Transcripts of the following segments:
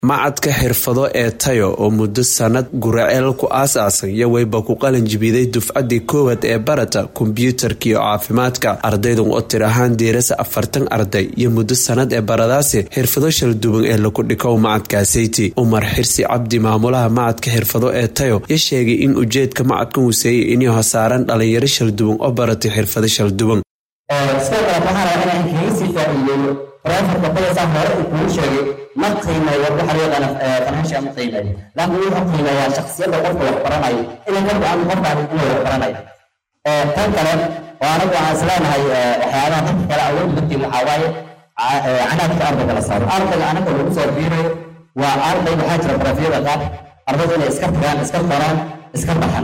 macadka xirfado ee tayo oo muddo sanad guraceel ku aas-aasan iyo wayba ku qalin jibiday dufcadii koowaad ee barata kombyuutarka iyo caafimaadka ardaydan oo tir ahaan diirasa afartan arday iyo muddo sanad ee baradaasi xirfado shalduwan ee lagu dhikow macadkaasayti umar xirsi cabdi maamulaha macadka xirfado ee tayo ya sheegay in ujeedka macadkan huseeyay inay hasaaran dhalinyaro shalduwan oo baratay xirfado shalduwan referka badaysaa hore uu kuu sheegay ma qiimeeyo waxa loo yaqaana financial ma qiimeeyo laakiin wuxuu qiimeeyaa shakhsiyadda qofka wax baranayo inay ka go-an qofkaan inuu wax baranayo tan kale oo anagu waxaan isleenahay waxyaabaha dadka kale awood dadkiin waxaa waaye canaadka ardayga la saaro ardayga anaga lagu soo biirayo waa arday waxaa jira barafyada qaar ardaydu inay iska tagaan iska qoraan iska baxan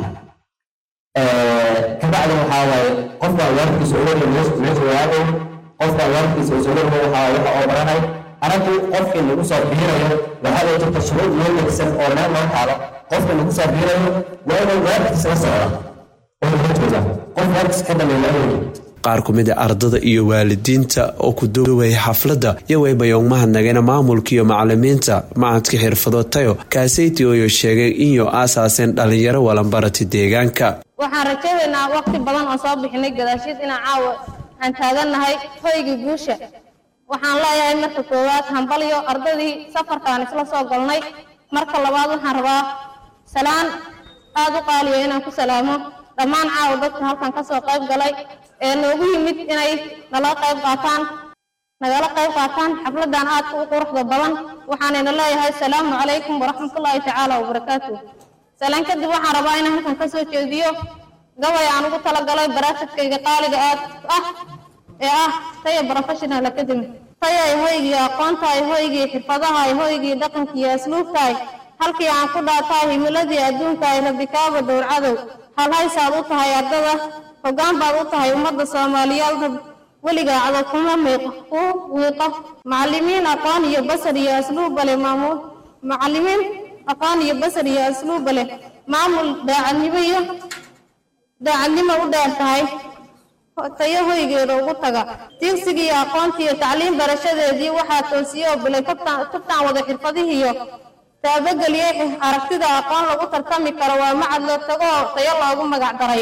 kabacdi waxaa waaye qofka waalidkiisa uga meesha waago qofka waalidkiisa usuulada waxaa waxa oo baranay anagu qofkii lagu soo biirayo waxaa loo jirta shuruud loo degsan oo meel loo taalo qofka lagu soo biirayo waa inuu waalidkiisa la socda oo laga jooga qof waalidkiisa ka dhameeya qaar ku mid a ardada iyo waalidiinta oo ku duway xafladda iyo waybayong mahadnagayna maamulka iyo macalimiinta macadka xirfado tayo kaasayti ooyo sheegay inyo aasaaseen dhalinyaro walanbarati deegaanka waxaan rajaynaynaa waqti badan oo soo bixinay gadaashiid inaan caawa aan taagannahay hoygii guusha waxaan leeyahay marka koowaad hambalyo ardaydii safarkaan isla soo galnay marka labaad waxaan rabaa salaan aada u qaaliya inaan ku salaamo dhammaan caawa dadka halkan ka soo qayb galay ee noogu yimid inay nala qayb qaataan nagala qayb qaataan xafladan aadka u quruxda badan waxaanayna leeyahay asalaamu calaykum waraxmatullaahi tacaala wabarakaatu salaan kadib waxaan rabaa inaan halkan ka soo jeediyo gabay aan ugu talagalay baraatadkayga qaaliga aad ah ee ah taya professional academy tayay hoygii aqoontahay hoygii xirfadahay hoygii dhaqankiiyo asluubtahay halkii aan ku dhaatahay himiladii adduunkaay rabikaaba dhowrcadow halhaysaad u tahay ardada hoggaan baad u tahay ummadda soomaaliyeed weligaa cadow kuma miiqo ku wiiqo macalimiin aqoon iyo basar iyo asluubba leh maamuul macalimiin aqoon iyo basar iyo asluubba leh maamul daacadnimo iyo daacadnimo u dheer tahay tayo hoygeeda ugu taga tigsigii aqoontiiyo tacliim barashadeedii waxaa toosiye oo bilay tubtaan wada xirfadihiiyo taabageliyey aragtida aqoon lagu tartami karo waa macad loo tago oo tayo loogu magac daray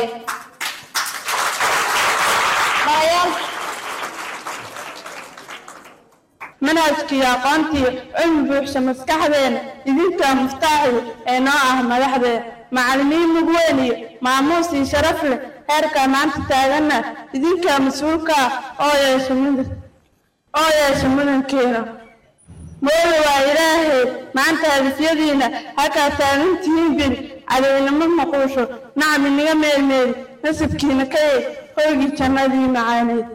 manhajkiiyo aqoontii cilmi buuxsha maskaxdeena idinkaa muftaaxi ee noo ah madaxdee macallimiin mug weyn iyo maamuus iyo sharaf leh heerkaa maanta taaganna idinkaa mas-uulkaa oo yeesha mudan oo yeesha mudankeena mooda waa ilaahay maanta hadifyadiina halkaa taagantihiin beri cadaynimo maquusho nacam inaga meelmeeli nasibkiina ka yeed hoygii jannadii macaaneed